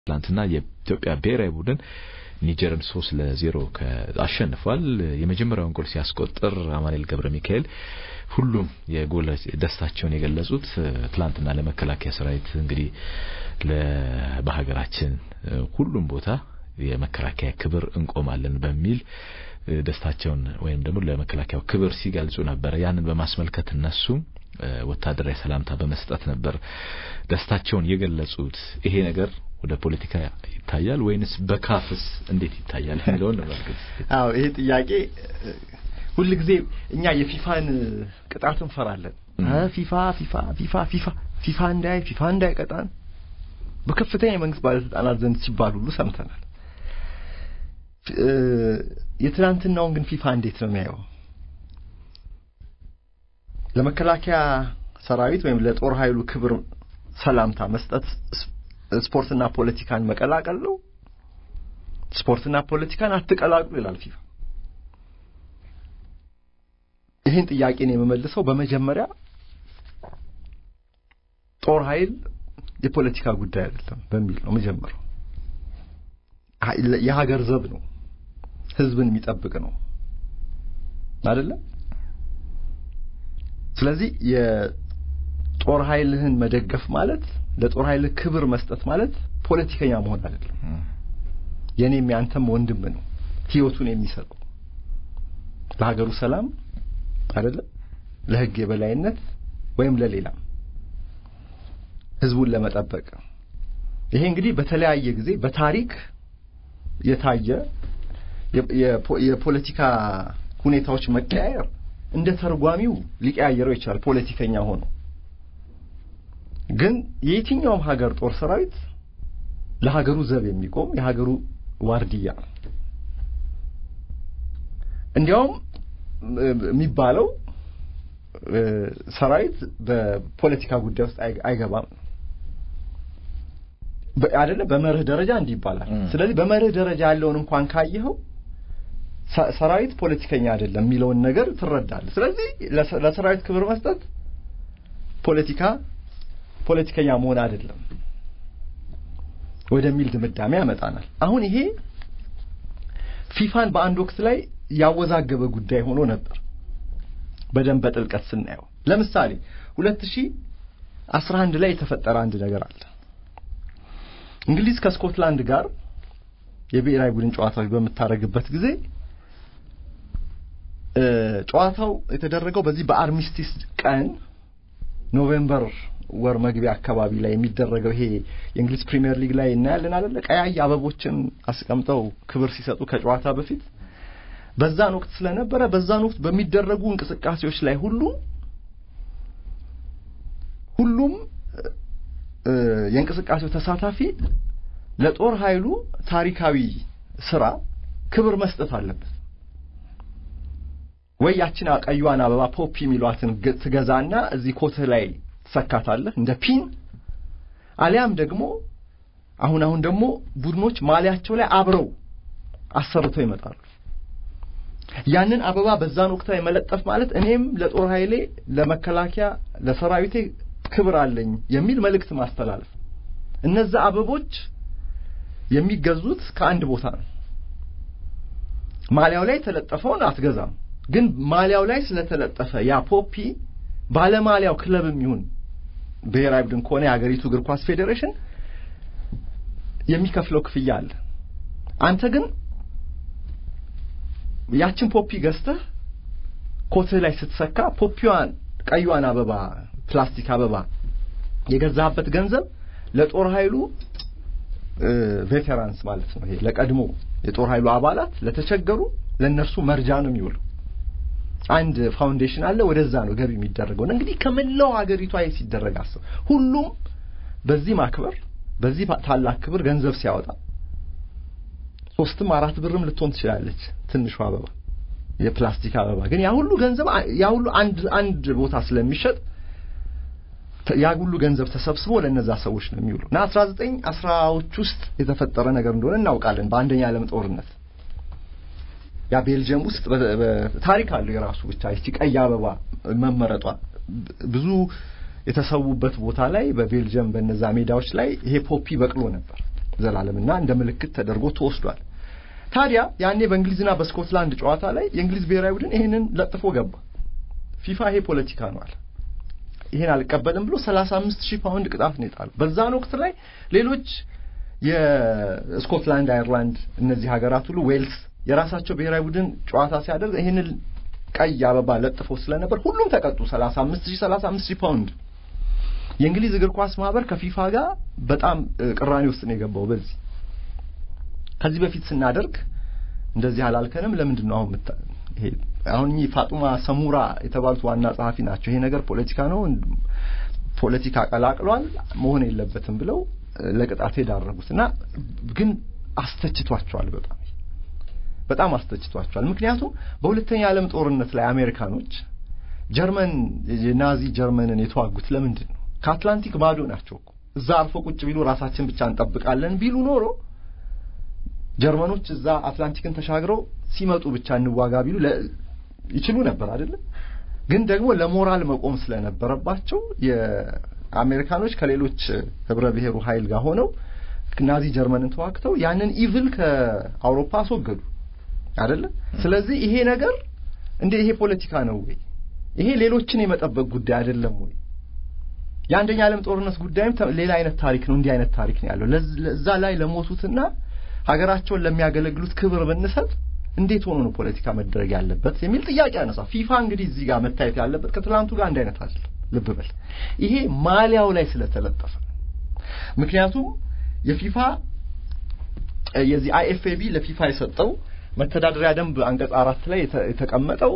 ትላንትና የኢትዮጵያ ብሔራዊ ቡድን ኒጀርን ሶስት ለዜሮ አሸንፏል። የመጀመሪያውን ጎል ሲያስቆጥር አማኑኤል ገብረ ሚካኤል ሁሉም የጎል ደስታቸውን የገለጹት ትላንትና ለመከላከያ ሰራዊት እንግዲህ በሀገራችን ሁሉም ቦታ የመከላከያ ክብር እንቆማለን በሚል ደስታቸውን ወይም ደግሞ ለመከላከያው ክብር ሲገልጹ ነበር። ያንን በማስመልከት እነሱም ወታደራዊ ሰላምታ በመስጠት ነበር ደስታቸውን የገለጹት። ይሄ ነገር ወደ ፖለቲካ ይታያል ወይንስ በካፍስ እንዴት ይታያል የሚለውን እንመልከት። አዎ ይሄ ጥያቄ ሁልጊዜ እኛ የፊፋን ቅጣት እንፈራለን። ፊፋ ፊፋ ፊፋ ፊፋ ፊፋ እንዳይ ፊፋ እንዳይቀጣን በከፍተኛ የመንግስት ባለስልጣናት ዘንድ ሲባል ሁሉ ሰምተናል። የትናንትናውን ግን ፊፋ እንዴት ነው የሚያየው? ለመከላከያ ሰራዊት ወይም ለጦር ኃይሉ ክብር ሰላምታ መስጠት ስፖርትና ፖለቲካን መቀላቀል ነው? ስፖርትና ፖለቲካን አትቀላቅሉ ይላል ፊፋ። ይህን ጥያቄ ነው የምመልሰው። በመጀመሪያ ጦር ኃይል የፖለቲካ ጉዳይ አይደለም በሚል ነው መጀመሪያው። የሀገር ዘብ ነው፣ ህዝብን የሚጠብቅ ነው አይደለም። ስለዚህ የጦር ኃይልህን መደገፍ ማለት ለጦር ኃይል ክብር መስጠት ማለት ፖለቲከኛ መሆን አይደለም። የኔም ያንተም ወንድም ነው ህይወቱን የሚሰጠው ለሀገሩ ሰላም አይደለም፣ ለህግ የበላይነት ወይም ለሌላም ህዝቡን ለመጠበቅ። ይሄ እንግዲህ በተለያየ ጊዜ በታሪክ የታየ የፖለቲካ ሁኔታዎች መቀያየር እንደ ተርጓሚው ሊቀያየረው ይችላል ፖለቲከኛ ሆኖ ግን የየትኛውም ሀገር ጦር ሰራዊት ለሀገሩ ዘብ የሚቆም የሀገሩ ዋርድያ ነው። እንዲያውም የሚባለው ሰራዊት በፖለቲካ ጉዳይ ውስጥ አይገባም አይደለም። በመርህ ደረጃ እንዲህ ይባላል። ስለዚህ በመርህ ደረጃ ያለውን እንኳን ካየኸው ሰራዊት ፖለቲከኛ አይደለም የሚለውን ነገር ትረዳለህ። ስለዚህ ለሰራዊት ክብር መስጠት ፖለቲካ ፖለቲከኛ መሆን አይደለም ወደሚል ድምዳሜ ያመጣናል። አሁን ይሄ ፊፋን በአንድ ወቅት ላይ ያወዛገበ ጉዳይ ሆኖ ነበር በደንብ በጥልቀት ስናየው። ለምሳሌ ሁለት ሺህ አስራ አንድ ላይ የተፈጠረ አንድ ነገር አለ። እንግሊዝ ከስኮትላንድ ጋር የብሔራዊ ቡድን ጨዋታዎች በምታደርግበት ጊዜ ጨዋታው የተደረገው በዚህ በአርሚስቲስ ቀን ኖቬምበር ወር መግቢያ አካባቢ ላይ የሚደረገው ይሄ የእንግሊዝ ፕሪሚየር ሊግ ላይ እናያለን አይደለ? ቀያይ አበቦችን አስቀምጠው ክብር ሲሰጡ ከጨዋታ በፊት በዛን ወቅት ስለነበረ በዛን ወቅት በሚደረጉ እንቅስቃሴዎች ላይ ሁሉ ሁሉም የእንቅስቃሴው ተሳታፊ ለጦር ኃይሉ ታሪካዊ ስራ ክብር መስጠት አለበት። ወይ ያችን ቀዩዋን አበባ ፖፒ የሚሏትን ትገዛና እዚህ ኮትህ ላይ ትሰካታለህ እንደ ፒን፣ አሊያም ደግሞ አሁን አሁን ደግሞ ቡድኖች ማሊያቸው ላይ አብረው አሰርተው ይመጣሉ። ያንን አበባ በዛን ወቅት ላይ መለጠፍ ማለት እኔም ለጦር ኃይሌ ለመከላከያ ለሰራዊቴ ክብር አለኝ የሚል መልእክት ማስተላለፍ። እነዛ አበቦች የሚገዙት ከአንድ ቦታ ነው። ማሊያው ላይ የተለጠፈውን አትገዛም። ግን ማሊያው ላይ ስለተለጠፈ ያ ፖፒ ባለማሊያው ክለብም ይሁን ብሔራዊ ቡድን ከሆነ የሀገሪቱ እግር ኳስ ፌዴሬሽን የሚከፍለው ክፍያ አለ። አንተ ግን ያችን ፖፒ ገዝተህ ኮትህ ላይ ስትሰካ ፖፒዋን ቀዩዋን አበባ ፕላስቲክ አበባ የገዛህበት ገንዘብ ለጦር ኃይሉ ቬቴራንስ ማለት ነው። ይሄ ለቀድሞ የጦር ኃይሉ አባላት ለተቸገሩ ለእነርሱ መርጃ ነው የሚውለው። አንድ ፋውንዴሽን አለ፣ ወደዛ ነው ገቢ የሚደረገው። እንግዲህ ከመላው ሀገሪቷ ይሄ ሲደረግ አስብ። ሁሉም በዚህ ማክበር በዚህ ታላቅ ክብር ገንዘብ ሲያወጣ ሶስትም አራት ብርም ልትሆን ትችላለች ትንሿ አበባ የፕላስቲክ አበባ ግን ያ ሁሉ ገንዘብ ያ ሁሉ አንድ አንድ ቦታ ስለሚሸጥ ያ ሁሉ ገንዘብ ተሰብስቦ ለነዛ ሰዎች ነው የሚውሉ እና አስራ ዘጠኝ አስራዎች ውስጥ የተፈጠረ ነገር እንደሆነ እናውቃለን። በአንደኛ ዓለም ጦርነት ያ ቤልጅየም ውስጥ ታሪክ አለው የራሱ ብቻ ይቺ ቀይ አበባ መመረጧ ብዙ የተሰዉበት ቦታ ላይ በቤልጅየም በነዛ ሜዳዎች ላይ ይሄ ፖፒ በቅሎ ነበር። ዘላለምና እንደ ምልክት ተደርጎ ተወስዷል። ታዲያ ያኔ በእንግሊዝና በስኮትላንድ ጨዋታ ላይ የእንግሊዝ ብሔራዊ ቡድን ይሄንን ለጥፎ ገባ። ፊፋ ይሄ ፖለቲካ ነው አለ። ይሄን አልቀበልም ብሎ 35 ሺህ ፓውንድ ቅጣት ነው የጣለው። በዛን ወቅት ላይ ሌሎች የስኮትላንድ፣ አየርላንድ እነዚህ ሀገራት ሁሉ ዌልስ የራሳቸው ብሔራዊ ቡድን ጨዋታ ሲያደርግ ይሄንን ቀይ አበባ ለጥፎ ስለነበር ሁሉም ተቀጡ። 35 ሺህ 35 ሺህ ፓውንድ። የእንግሊዝ እግር ኳስ ማህበር ከፊፋ ጋር በጣም ቅራኔ ውስጥ ነው የገባው። በዚህ ከዚህ በፊት ስናደርግ እንደዚህ አላልከንም፣ ለምንድን ነው አሁን ይሄ አሁን እኚህ ፋጡማ ሰሙራ የተባሉት ዋና ጸሐፊ ናቸው። ይሄ ነገር ፖለቲካ ነው፣ ፖለቲካ ቀላቅሏል፣ መሆን የለበትም ብለው ለቅጣት የዳረጉት እና ግን አስተችቷቸዋል። በጣም በጣም አስተችቷቸዋል። ምክንያቱም በሁለተኛ ዓለም ጦርነት ላይ አሜሪካኖች ጀርመን የናዚ ጀርመንን የተዋጉት ለምንድን ነው? ከአትላንቲክ ባዶ ናቸው እኮ እዛ አርፎ ቁጭ ቢሉ ራሳችን ብቻ እንጠብቃለን ቢሉ ኖሮ ጀርመኖች እዛ አትላንቲክን ተሻግረው ሲመጡ ብቻ እንዋጋ ቢሉ ይችሉ ነበር አይደለም። ግን ደግሞ ለሞራል መቆም ስለነበረባቸው የአሜሪካኖች ከሌሎች ህብረ ብሔሩ ኃይል ጋር ሆነው ናዚ ጀርመንን ተዋግተው ያንን ኢቭል ከአውሮፓ አስወገዱ አይደለም። ስለዚህ ይሄ ነገር እንደ ይሄ ፖለቲካ ነው ወይ? ይሄ ሌሎችን የመጠበቅ ጉዳይ አይደለም ወይ? የአንደኛ ዓለም ጦርነት ጉዳይም ሌላ አይነት ታሪክ ነው። እንዲህ አይነት ታሪክ ነው ያለው። ለዛ ላይ ለሞቱትና ሀገራቸውን ለሚያገለግሉት ክብር ብንሰጥ እንዴት ሆኖ ነው ፖለቲካ መደረግ ያለበት የሚል ጥያቄ ያነሳ። ፊፋ እንግዲህ እዚህ ጋር መታየት ያለበት ከትላንቱ ጋር አንድ አይነት አይደለም። ልብ በል ይሄ ማሊያው ላይ ስለተለጠፈ ምክንያቱም የፊፋ የዚህ አይኤፍኤቢ ለፊፋ የሰጠው መተዳደሪያ ደንብ አንቀጽ አራት ላይ የተቀመጠው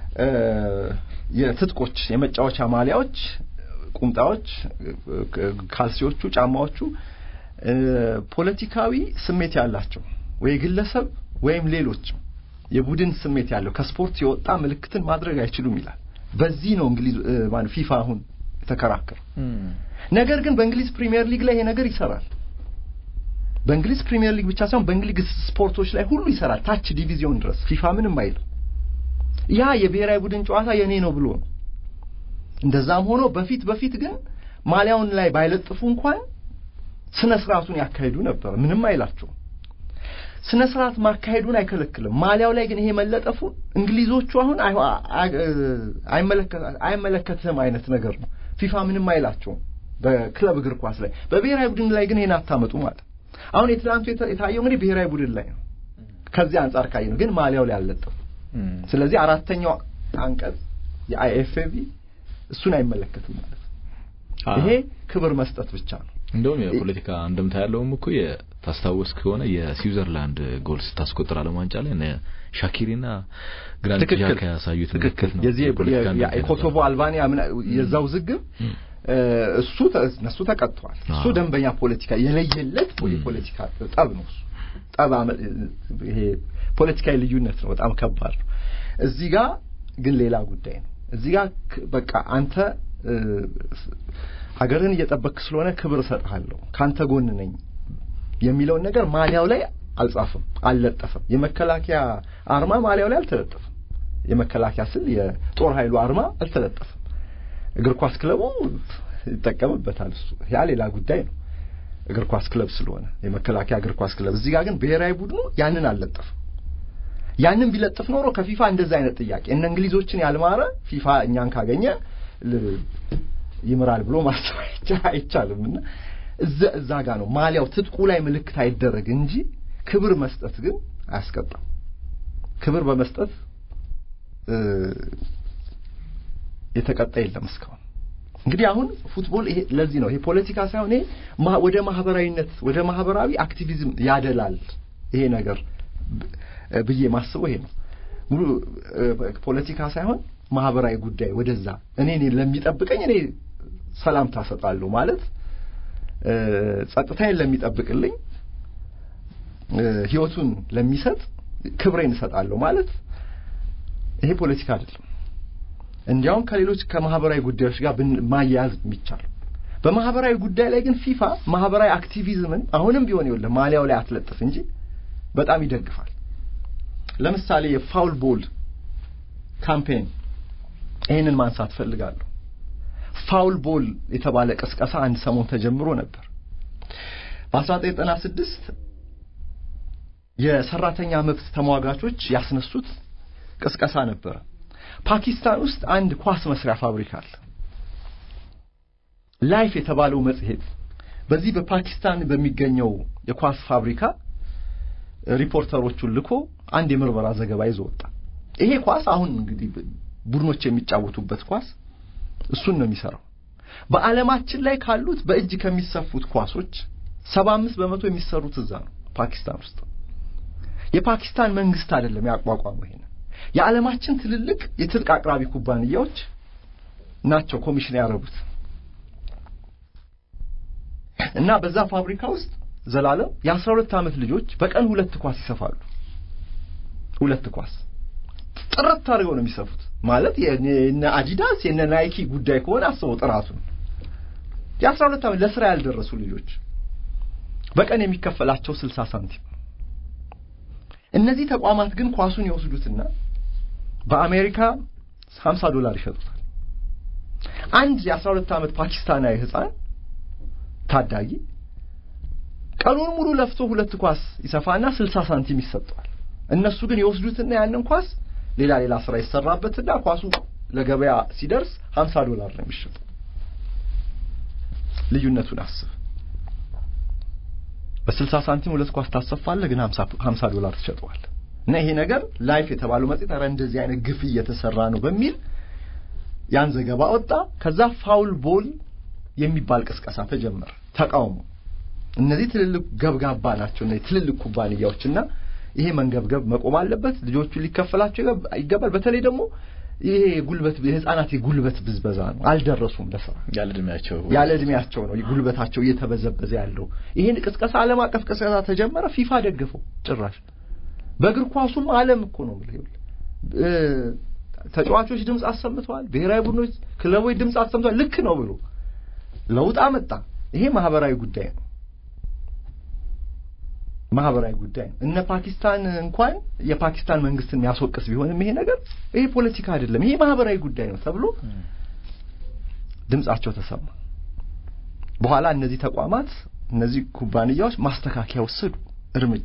የትጥቆች የመጫወቻ ማሊያዎች፣ ቁምጣዎች፣ ካልሲዎቹ፣ ጫማዎቹ ፖለቲካዊ ስሜት ያላቸው ወይ ግለሰብ ወይም ሌሎች የቡድን ስሜት ያለው ከስፖርት የወጣ ምልክትን ማድረግ አይችሉም ይላል። በዚህ ነው እንግሊዝ ማለት ፊፋ አሁን የተከራከረ። ነገር ግን በእንግሊዝ ፕሪሚየር ሊግ ላይ ይሄ ነገር ይሰራል። በእንግሊዝ ፕሪሚየር ሊግ ብቻ ሳይሆን በእንግሊዝ ስፖርቶች ላይ ሁሉ ይሰራል፣ ታች ዲቪዚዮን ድረስ ፊፋ ምንም አይልም። ያ የብሔራዊ ቡድን ጨዋታ የኔ ነው ብሎ ነው። እንደዛም ሆኖ በፊት በፊት ግን ማሊያውን ላይ ባይለጥፉ እንኳን ስነ ስርዓቱን ያካሂዱ ነበር። ምንም አይላቸውም። ስነ ስርዓት ማካሄዱን አይከለክልም። ማሊያው ላይ ግን ይሄ መለጠፉ እንግሊዞቹ አሁን አይመለከትህም አይነት ነገር ነው። ፊፋ ምንም አይላቸውም በክለብ እግር ኳስ ላይ። በብሔራዊ ቡድን ላይ ግን ይሄን አታመጡ ማለት አሁን የትናንቱ የታየው እንግዲህ ብሔራዊ ቡድን ላይ ነው። ከዚህ አንጻር ካየ ነው ግን ማሊያው ላይ አልለጠፉ። ስለዚህ አራተኛው አንቀጽ የአይኤፍኤቢ እሱን አይመለከትም ማለት ነው። ይሄ ክብር መስጠት ብቻ ነው። እንደውም የፖለቲካ እንደምታ ያለውም እኮ ታስታውስ ከሆነ የስዊዘርላንድ ጎል ስታስቆጥር ዓለም ዋንጫ ላይ እነ ሻኪሪና ግራኒት ዣካ ያሳዩት ምልክት ነው። የዚህ የኮሶቮ አልባኒያ የዛ ውዝግብ እሱ እነሱ ተቀጥተዋል። እሱ ደንበኛ ፖለቲካ የለየለት የፖለቲካ ጠብ ነው። እሱ ጠብ ይሄ ፖለቲካዊ ልዩነት ነው። በጣም ከባድ ነው። እዚህ ጋር ግን ሌላ ጉዳይ ነው። እዚህ ጋር በቃ አንተ ሀገርን እየጠበክ ስለሆነ ክብር እሰጥሃለሁ፣ ካንተ ጎን ነኝ የሚለውን ነገር ማሊያው ላይ አልጻፍም፣ አልለጠፍም። የመከላከያ አርማ ማሊያው ላይ አልተለጠፍም። የመከላከያ ስል የጦር ኃይሉ አርማ አልተለጠፍም። እግር ኳስ ክለቡ ይጠቀምበታል። እሱ ያ ሌላ ጉዳይ ነው። እግር ኳስ ክለብ ስለሆነ የመከላከያ እግር ኳስ ክለብ። እዚህ ጋር ግን ብሔራዊ ቡድኑ ያንን አልለጠፍም። ያንን ቢለጥፍ ኖሮ ከፊፋ እንደዛ አይነት ጥያቄ እነ እንግሊዞችን ያልማረ ፊፋ እኛን ካገኘ ይምራል ብሎ ማሰብ አይቻልም። እና እዛ እዛ ጋር ነው ማሊያው ትጥቁ ላይ ምልክት አይደረግ እንጂ ክብር መስጠት ግን አያስቀጣም። ክብር በመስጠት የተቀጣ የለም እስካሁን። እንግዲህ አሁን ፉትቦል ይሄ ለዚህ ነው ይሄ ፖለቲካ ሳይሆን ይሄ ወደ ማህበራዊነት ወደ ማህበራዊ አክቲቪዝም ያደላል ይሄ ነገር ብዬ ማስበው ይሄ ነው። ሙሉ ፖለቲካ ሳይሆን ማህበራዊ ጉዳይ ወደዛ እኔ እኔ ለሚጠብቀኝ እኔ ሰላምታ እሰጣለሁ ማለት ጸጥታዬን ለሚጠብቅልኝ ህይወቱን ለሚሰጥ ክብሬን እሰጣለሁ ማለት ይሄ ፖለቲካ አይደለም። እንዲያውም ከሌሎች ከማህበራዊ ጉዳዮች ጋር ማያያዝ የሚቻል በማህበራዊ ጉዳይ ላይ ግን ፊፋ ማህበራዊ አክቲቪዝምን አሁንም ቢሆን ይኸውልህ ማሊያው ላይ አትለጥፍ እንጂ በጣም ይደግፋል። ለምሳሌ የፋውል ቦል ካምፔን ይህንን ማንሳት ፈልጋለሁ። ፋውል ቦል የተባለ ቅስቀሳ አንድ ሰሞን ተጀምሮ ነበር። በ1996 የሰራተኛ መብት ተሟጋቾች ያስነሱት ቅስቀሳ ነበረ። ፓኪስታን ውስጥ አንድ ኳስ መስሪያ ፋብሪካ አለ። ላይፍ የተባለው መጽሔት በዚህ በፓኪስታን በሚገኘው የኳስ ፋብሪካ ሪፖርተሮቹን ልኮ አንድ የምርመራ ዘገባ ይዞ ወጣ። ይሄ ኳስ አሁን እንግዲህ ቡድኖች የሚጫወቱበት ኳስ እሱን ነው የሚሰራው። በዓለማችን ላይ ካሉት በእጅ ከሚሰፉት ኳሶች ሰባ አምስት በመቶ የሚሰሩት እዛ ነው ፓኪስታን ውስጥ። የፓኪስታን መንግስት አይደለም ያቋቋመው ይሄን የዓለማችን ትልልቅ የትጥቅ አቅራቢ ኩባንያዎች ናቸው ኮሚሽን ያደረጉት እና በዛ ፋብሪካ ውስጥ ዘላለም የአስራ ሁለት ዓመት ልጆች በቀን ሁለት ኳስ ይሰፋሉ። ሁለት ኳስ ጥርት አድርገው ነው የሚሰፉት። ማለት የነ አዲዳስ የነ ናይኪ ጉዳይ ከሆነ አስበው ጥራቱን። የአስራ ሁለት ዓመት ለስራ ያልደረሱ ልጆች በቀን የሚከፈላቸው ስልሳ ሳንቲም። እነዚህ ተቋማት ግን ኳሱን ይወስዱትና በአሜሪካ ሀምሳ ዶላር ይሸጡታል። አንድ የአስራ ሁለት ዓመት ፓኪስታናዊ ህፃን ታዳጊ ቀኑን ሙሉ ለፍቶ ሁለት ኳስ ይሰፋና ስልሳ ሳንቲም ይሰጠዋል። እነሱ ግን ይወስዱትና ያንን ኳስ ሌላ ሌላ ስራ ይሰራበትና ኳሱ ለገበያ ሲደርስ ሀምሳ ዶላር ነው የሚሸጠው። ልዩነቱን አስብ። በስልሳ ሳንቲም ሁለት ኳስ ታሰፋለህ፣ ግን ሀምሳ ዶላር ትሸጠዋል። እና ይሄ ነገር ላይፍ የተባለው መጽሔት ኧረ እንደዚህ አይነት ግፍ እየተሰራ ነው በሚል ያን ዘገባ ወጣ። ከዛ ፋውል ቦል የሚባል ቅስቀሳ ተጀመረ፣ ተቃውሞ። እነዚህ ትልልቅ ገብጋባ ናቸው እነዚህ ትልልቅ ኩባንያዎችና ይሄ መንገብገብ መቆም አለበት። ልጆቹ ሊከፈላቸው ይገባል። በተለይ ደግሞ ይሄ ጉልበት የህፃናት የጉልበት ብዝበዛ ነው። አልደረሱም ለስራ ያለ እድሜያቸው ያለ እድሜያቸው ነው ጉልበታቸው እየተበዘበዘ ያለው። ይሄን ቅስቀሳ ዓለም አቀፍ ቅስቀሳ ተጀመረ። ፊፋ ደግፈው ጭራሽ በእግር ኳሱም ዓለም እኮ ነው የምልህ ተጫዋቾች ድምፅ አሰምተዋል። ብሔራዊ ቡድኖች፣ ክለቦች ድምፅ አሰምተዋል። ልክ ነው ብሎ ለውጥ አመጣ። ይሄ ማህበራዊ ጉዳይ ነው። ማህበራዊ ጉዳይ ነው። እነ ፓኪስታን እንኳን የፓኪስታን መንግስትን የሚያስወቅስ ቢሆንም ይሄ ነገር ይሄ ፖለቲካ አይደለም፣ ይሄ ማህበራዊ ጉዳይ ነው ተብሎ ድምጻቸው ተሰማ። በኋላ እነዚህ ተቋማት እነዚህ ኩባንያዎች ማስተካከያ ወሰዱ፣ እርምጃ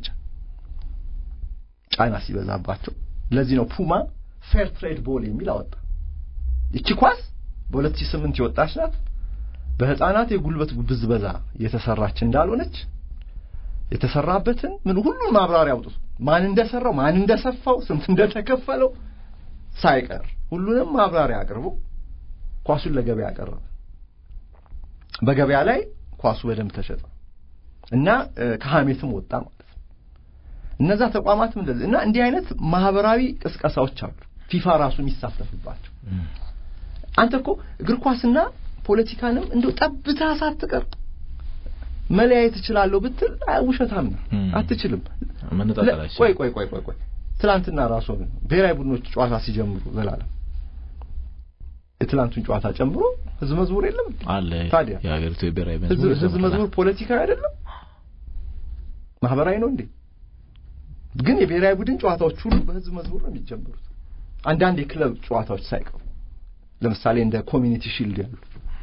ጫና ሲበዛባቸው። ለዚህ ነው ፑማ ፌር ትሬድ ቦል የሚል አወጣ። ይቺ ኳስ በ2008 የወጣች ናት። በህፃናት የጉልበት ብዝበዛ የተሰራች እንዳልሆነች የተሰራበትን ምን ሁሉን ማብራሪያ አውጥቶ ማን እንደሰራው ማን እንደሰፋው ስንት እንደተከፈለው ሳይቀር ሁሉንም ማብራሪያ አቅርቦ ኳሱን ለገበያ አቀረበ። በገበያ ላይ ኳሱ በደንብ ተሸጠ እና ከሀሜትም ወጣ ማለት ነው። እነዛ ተቋማትም እንደዚህ እና እንዲህ አይነት ማህበራዊ ቅስቀሳዎች አሉ ፊፋ ራሱ የሚሳተፍባቸው። አንተ እኮ እግር ኳስና ፖለቲካንም እንደው ጠብታ ሳትቀር መለያየት እችላለሁ ብትል ውሸታም ነው። አትችልም። ቆይ ቆይ ቆይ ቆይ ቆይ ትላንትና ራሱ ብሔራዊ ቡድኖች ጨዋታ ሲጀምሩ ዘላለም የትላንቱን ጨዋታ ጨምሮ ህዝብ መዝሙር የለም አለ። ታዲያ የሀገሪቱ የብሔራዊ ህዝብ መዝሙር ፖለቲካዊ አይደለም ማህበራዊ ነው እንዴ? ግን የብሔራዊ ቡድን ጨዋታዎች ሁሉ በህዝብ መዝሙር ነው የሚጀምሩት። አንዳንድ የክለብ ጨዋታዎች ሳይቀሩ ለምሳሌ እንደ ኮሚኒቲ ሺልድ ያሉ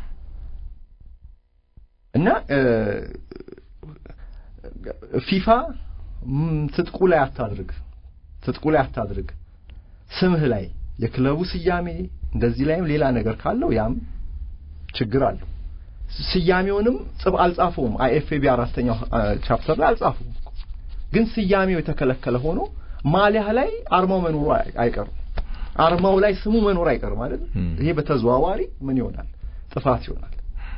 እና ፊፋ ትጥቁ ላይ አታድርግ፣ ትጥቁ ላይ አታድርግ፣ ስምህ ላይ የክለቡ ስያሜ እንደዚህ ላይም ሌላ ነገር ካለው ያም ችግር አለው። ስያሜውንም ጽብ አልጻፈውም። አይኤፍኤቢ አራተኛው ቻፕተር ላይ አልጻፈውም። ግን ስያሜው የተከለከለ ሆኖ ማሊያ ላይ አርማው መኖሩ አይቀርም። አርማው ላይ ስሙ መኖር አይቀርም ማለት ይሄ በተዘዋዋሪ ምን ይሆናል? ጥፋት ይሆናል።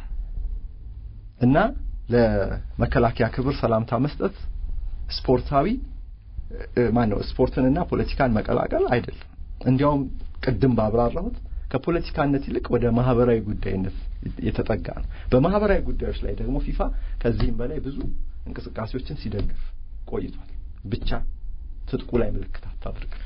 እና ለመከላከያ ክብር ሰላምታ መስጠት ስፖርታዊ ማን ነው? ስፖርትንና ፖለቲካን መቀላቀል አይደለም። እንዲያውም ቅድም ባብራራሁት ከፖለቲካነት ይልቅ ወደ ማህበራዊ ጉዳይነት የተጠጋ ነው። በማህበራዊ ጉዳዮች ላይ ደግሞ ፊፋ ከዚህም በላይ ብዙ እንቅስቃሴዎችን ሲደግፍ ቆይቷል። ብቻ ትጥቁ ላይ ምልክት አታድርግ